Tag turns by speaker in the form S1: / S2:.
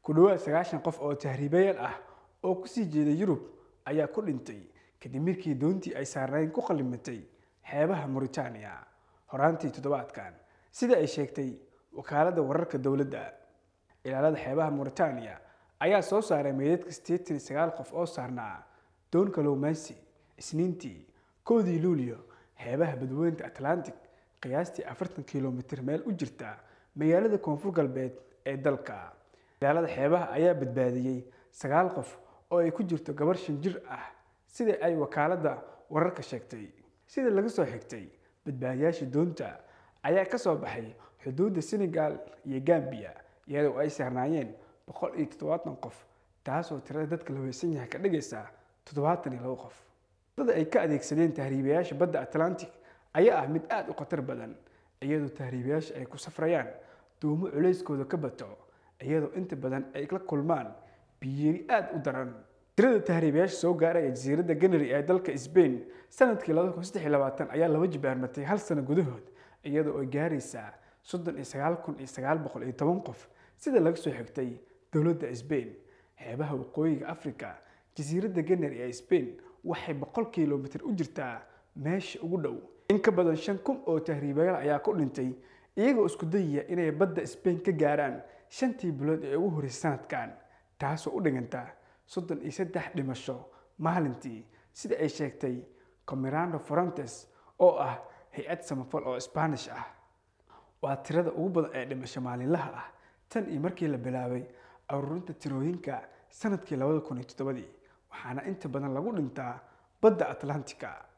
S1: ku dhowaad sagaashan qof oo tahriibayaal ah oo kusii jeeda yurub ayaa ku dhintay kadib markii doontii ay saarnayn ku qallimatay xeebaha muritaaniya horaantii toddobaadkan sida ay sheegtay wakaaladda wararka dowladda ilaalada xeebaha muritaaniya ayaa soo saaray meydadka siddeetan iyo sagaal qof oo saarnaa doon kalowmaansi isniintii koodii luulyo xeebaha badweynta atlantic qiyaastii afartan kilomitir meel u jirta magaalada koonfur galbeed ee dalka ilaalada xeebaha ayaa badbaadiyey sagaal qof oo ay ku jirto gabar shan jir ah sida ay wakaaladda wararka sheegtay sida laga soo xigtay badbaadiyaasha doonta ayaa ka soo baxay xuduudda senegal iyo gambiya iyadoo ay saarnaayeen boqol iyo toddobaatan qof taasoo tirada dadka la weysan yahay ka dhigaysa toddobaatan iyo labo qof dada ay ka adeegsadeen tahriibayaasha badda atlantic ayaa ah mid aada u khatar badan iyadoo tahriibayaasha ay ku safrayaan duumo culeyskooda ka bato iyadoo inta badan ay la kulmaan biyeri aada u daran tirada tahriibayaasha soo gaaraya jasiiradda ganary ee dalka sbain sanadkii ayaa laba jibaarmatay hal sano gudahood iyadoo ay gaaraysaa soddon iyo sagaal kun iyo sagaal boqol iyo toban qof sida laga soo xigtay dowladda sbain xeebaha waqooyiga africa jasiiradda ganary ee sbain waxay boqol kilomitir u jirtaa meesha ugu dhow in ka badan shan kun oo tahriibayaal ayaa ku dhintay iyagoo isku dayaya inay badda sbain ka gaaraan shantii bilood ee ugu horreysay sanadkan taasoo u dhiganta soddon iyo saddex dhimasho maalintii sida ay sheegtay comirando forantes oo ah hay-ad samafal oo sbaanish ah waa tirada ugu badan ee dhimasho maalinlaha ah tan iyo markii la bilaabay aruurinta tirooyinka sanadkii labada kun iyo toddobadii waxaana inta badan lagu dhintaa badda atlantica